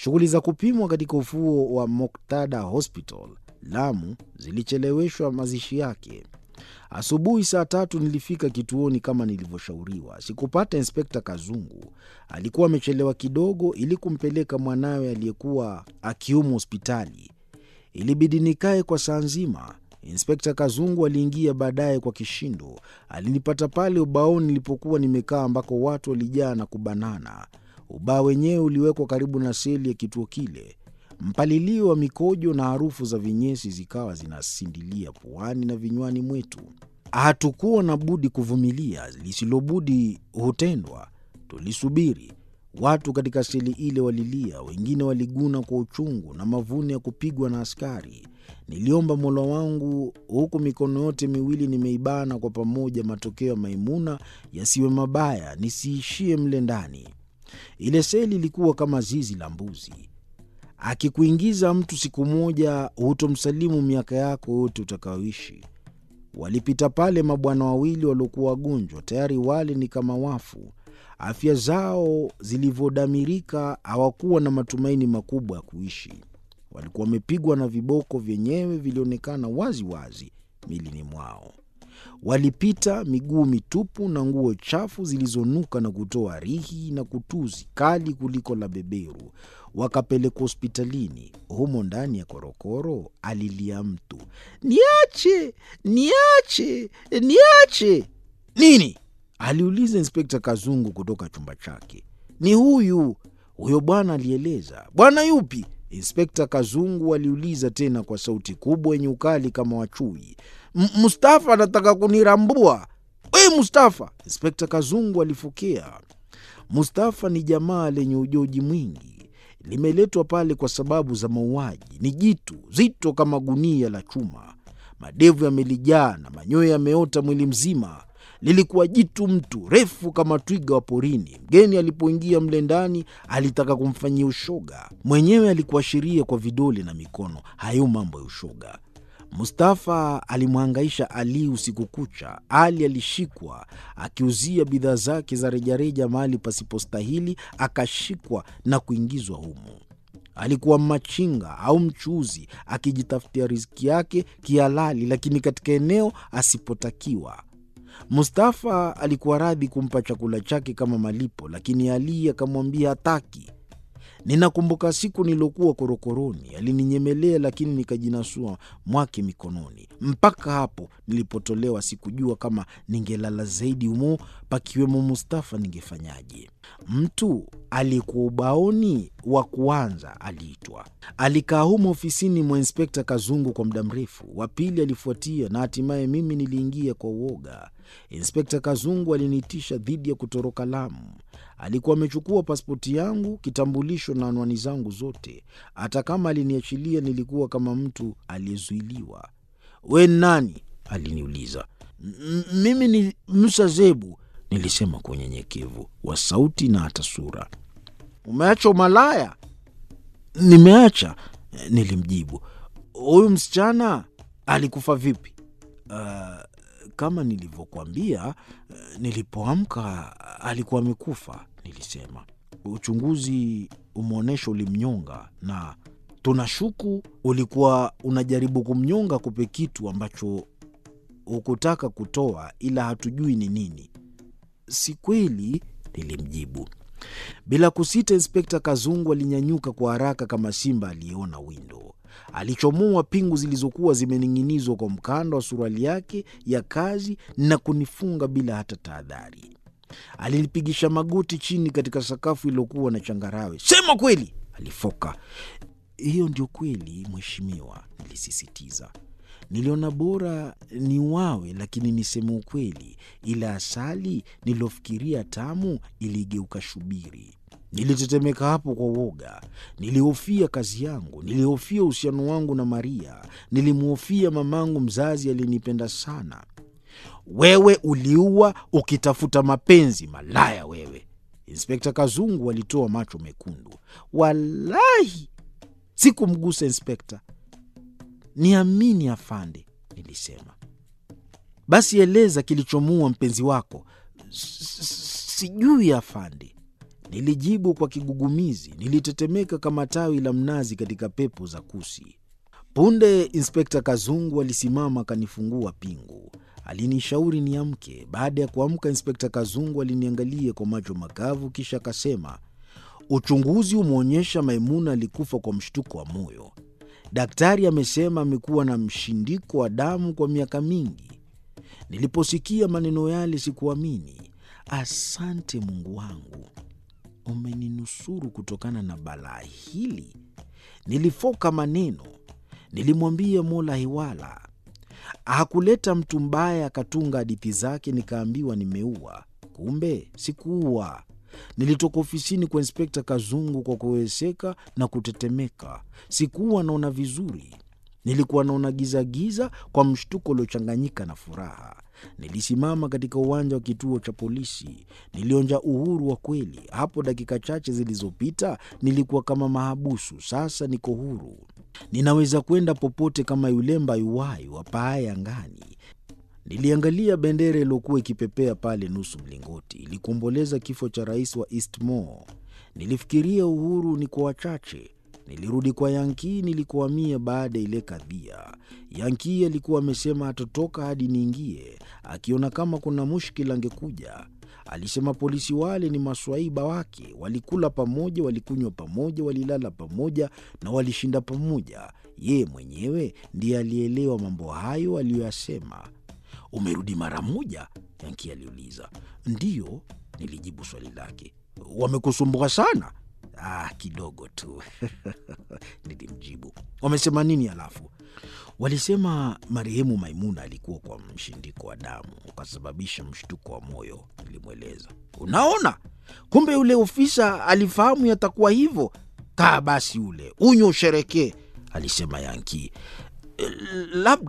Shughuli za kupimwa katika ufuo wa Moktada Hospital Lamu zilicheleweshwa mazishi yake. Asubuhi saa tatu nilifika kituoni kama nilivyoshauriwa. Sikupata Inspekta Kazungu, alikuwa amechelewa kidogo ili kumpeleka mwanawe aliyekuwa akiumwa hospitali. Ilibidi nikae kwa saa nzima. Inspekta Kazungu aliingia baadaye kwa kishindo. Alinipata pale ubaoni nilipokuwa nimekaa, ambako watu walijaa na kubanana. Ubao wenyewe uliwekwa karibu na seli ya kituo kile. Mpalilio wa mikojo na harufu za vinyesi zikawa zinasindilia puani na vinywani mwetu. Hatukuwa na budi kuvumilia, lisilobudi hutendwa. Tulisubiri. Watu katika seli ile walilia, wengine waliguna kwa uchungu na mavuno ya kupigwa na askari. Niliomba Mola wangu huku mikono yote miwili nimeibana kwa pamoja, matokeo ya Maimuna yasiwe mabaya, nisiishie mle ndani. Ile seli ilikuwa kama zizi la mbuzi. Akikuingiza mtu siku moja, hutomsalimu miaka yako yote utakayoishi. Walipita pale mabwana wawili waliokuwa wagonjwa, tayari wale ni kama wafu. Afya zao zilivyodamirika, hawakuwa na matumaini makubwa ya kuishi. Walikuwa wamepigwa na viboko, vyenyewe vilionekana wazi wazi milini mwao. Walipita miguu mitupu na nguo chafu zilizonuka na kutoa rihi na kutuzi kali kuliko la beberu. Wakapelekwa hospitalini. Humo ndani ya korokoro alilia mtu, niache, niache, niache. Nini? aliuliza Inspekta Kazungu kutoka chumba chake. Ni huyu huyo bwana, alieleza. Bwana yupi? Inspekta Kazungu aliuliza tena kwa sauti kubwa yenye ukali kama wachui. Mustafa anataka kunirambua. We Mustafa! Inspekta Kazungu alifokea. Mustafa ni jamaa lenye ujoji mwingi, limeletwa pale kwa sababu za mauaji. Ni jitu zito kama gunia la chuma, madevu yamelijaa na manyoya yameota mwili mzima. Lilikuwa jitu mtu refu kama twiga wa porini. Mgeni alipoingia mle ndani alitaka kumfanyia ushoga, mwenyewe alikuashiria kwa vidole na mikono. Hayo mambo ya ushoga. Mustafa alimhangaisha Ali usiku kucha. Ali alishikwa akiuzia bidhaa zake za rejareja mahali pasipostahili, akashikwa na kuingizwa humo. Alikuwa machinga au mchuuzi akijitafutia riziki yake kihalali, lakini katika eneo asipotakiwa. Mustafa alikuwa radhi kumpa chakula chake kama malipo, lakini Ali akamwambia hataki. Ninakumbuka siku niliokuwa korokoroni, alininyemelea lakini nikajinasua mwake mikononi. Mpaka hapo nilipotolewa, sikujua kama ningelala zaidi humo pakiwemo Mustafa ningefanyaje. Mtu aliyekuwa ubaoni wa kuanza aliitwa. Alikaa humo ofisini mwa Inspekta Kazungu kwa muda mrefu. Wa pili alifuatia na hatimaye mimi niliingia kwa uoga. Inspekta Kazungu aliniitisha dhidi ya kutoroka Lamu. Alikuwa amechukua pasipoti yangu, kitambulisho na anwani zangu zote. Hata kama aliniachilia, nilikuwa kama mtu aliyezuiliwa. We nani? aliniuliza. Mimi ni Musa Zebu, nilisema kwa unyenyekevu wa sauti na hata sura. Umeacha umalaya? Nimeacha, nilimjibu. Huyu msichana alikufa vipi? Uh, kama nilivyokuambia, nilipoamka alikuwa amekufa, nilisema. Uchunguzi umeonyesha ulimnyonga, na tunashuku ulikuwa unajaribu kumnyonga kupe kitu ambacho hukutaka kutoa, ila hatujui ni nini. Si kweli, nilimjibu. Bila kusita, Inspekta Kazungu alinyanyuka kwa haraka kama simba aliyeona windo. Alichomoa pingu zilizokuwa zimening'inizwa kwa mkanda wa suruali yake ya kazi na kunifunga bila hata tahadhari. Alinipigisha magoti chini katika sakafu iliyokuwa na changarawe. Sema kweli, alifoka. Hiyo ndio kweli, mheshimiwa, nilisisitiza. Niliona bora ni wawe, lakini niseme ukweli, ila asali nililofikiria tamu iligeuka shubiri. Nilitetemeka hapo kwa uoga. Nilihofia kazi yangu, nilihofia uhusiano wangu na Maria, nilimhofia mamangu mzazi aliyenipenda sana. Wewe uliua ukitafuta mapenzi, malaya wewe! Inspekta Kazungu alitoa macho mekundu. Walahi sikumgusa inspekta. Niamini afande, nilisema. Basi eleza kilichomuua mpenzi wako. Sijui afande. Nilijibu kwa kigugumizi. Nilitetemeka kama tawi la mnazi katika pepo za kusi. Punde Inspekta Kazungu alisimama akanifungua pingu. Alinishauri niamke. Baada ya kuamka, Inspekta Kazungu aliniangalia kwa macho makavu, kisha akasema, uchunguzi umeonyesha Maimuna alikufa kwa mshtuko wa moyo. Daktari amesema amekuwa na mshindiko wa damu kwa miaka mingi. Niliposikia maneno yale sikuamini. Asante Mungu wangu, umeninusuru kutokana na balaa hili. Nilifoka maneno. Nilimwambia Mola hiwala. Hakuleta mtu mbaya akatunga hadithi zake, nikaambiwa nimeua. Kumbe sikuua. Nilitoka ofisini kwa Inspekta Kazungu kwa kuweseka na kutetemeka. Sikuwa naona vizuri, nilikuwa naona gizagiza kwa mshtuko uliochanganyika na furaha. Nilisimama katika uwanja wa kituo cha polisi. Nilionja uhuru wa kweli. Hapo dakika chache zilizopita nilikuwa kama mahabusu, sasa niko huru. Ninaweza kwenda popote kama yule mbayuwayu apaaye angani. Niliangalia bendera iliyokuwa ikipepea pale nusu mlingoti, ilikuomboleza kifo cha rais wa Eastmore. Nilifikiria uhuru ni kwa wachache. Nilirudi kwa Yankii nilikohamia baada ya ile kadhia. Yankii alikuwa amesema hatotoka hadi niingie, akiona kama kuna mushkila angekuja. Alisema polisi wale ni maswaiba wake, walikula pamoja, walikunywa pamoja, walilala pamoja na walishinda pamoja. Yeye mwenyewe ndiye alielewa mambo hayo aliyoyasema. Umerudi mara moja? Yanki aliuliza. Ndiyo, nilijibu swali lake. Wamekusumbua sana? Ah, kidogo tu nilimjibu. Wamesema nini halafu? Walisema marehemu Maimuna alikuwa kwa mshindiko wa damu ukasababisha mshtuko wa moyo, nilimweleza. Unaona, kumbe yule ofisa alifahamu yatakuwa hivyo. Kaa basi ule unywe usherekee, alisema Yanki. Labda